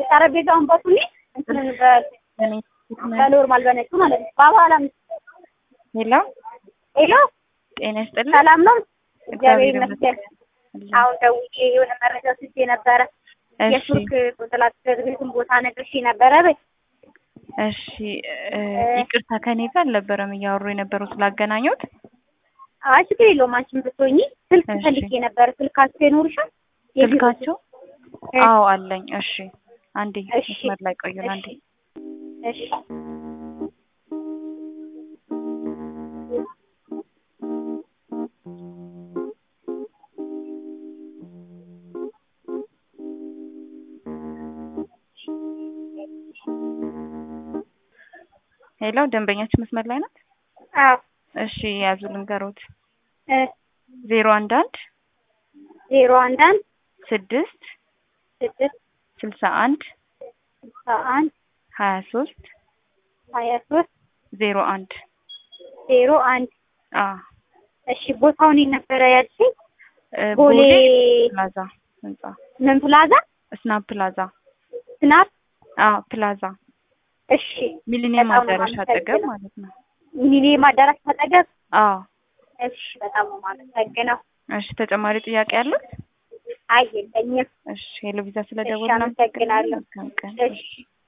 ጠረጴዛውን በሱኒ እንትንን በ- በኖርማል በነጩ ማለት ነው። በኋላ ሄሎ ሄሎ ጤና ይስጥልኝ። ሰላም ነው? እግዚአብሔር ይመስገን። ይመስገን። አሁን ደውዬ የሆነ መረጃ ስጄ ነበረ። እሺ የቱርክ ቆንስላት ቤቱን ቦታ ነግሬሽ ነበረ በይ። እሺ እ፣ ይቅርታ ከኔ ጋር አልነበረም እያወሩ የነበረው ስላገናኙት። አይ ችግር የለውም አንቺም ብትሆኚ ስልክ እሺ። ፈልጌ ነበረ። ስልካቸው ይኖርሻል? የቢሮ ስልካቸው? እ፣ አዎ አለኝ። እሺ አንዴ እሺ። መስመር ላይ ቆዩን አንዴ። እሺ ሄሎ ደንበኛችን መስመር ላይ ናት? አዎ እሺ ያዙ ልንገሮት። እ፣ ዜሮ አንድ አንድ ዜሮ አንድ አንድ ስድስት ስድስት ስልሳ አንድ ስልሳ አንድ ሀያ ሶስት ሀያ ሶስት ዜሮ አንድ ዜሮ አንድ አ እሺ ቦታውን ነበረ ያልሽኝ? እ፣ ቦሌ ቦሌ ፕላዛ ህንጻ ምን ፕላዛ ስናፕ ፕላዛ ስናፕ አ ፕላዛ እሺ ሚሊኒየም በጣም ነው አዳራሽ አጠገብ የማመሰግነው። ማለት ነው። ሚኒየም አዳራሽ አጠገብ አ እሺ በጣም ነው የማመሰግነው እሺ ተጨማሪ ጥያቄ አሉት? አይ የለኝም እሺ ሄሎ ቪዛ ስለደወልን አመሰግናለሁ። መልካም ቀን። እሺ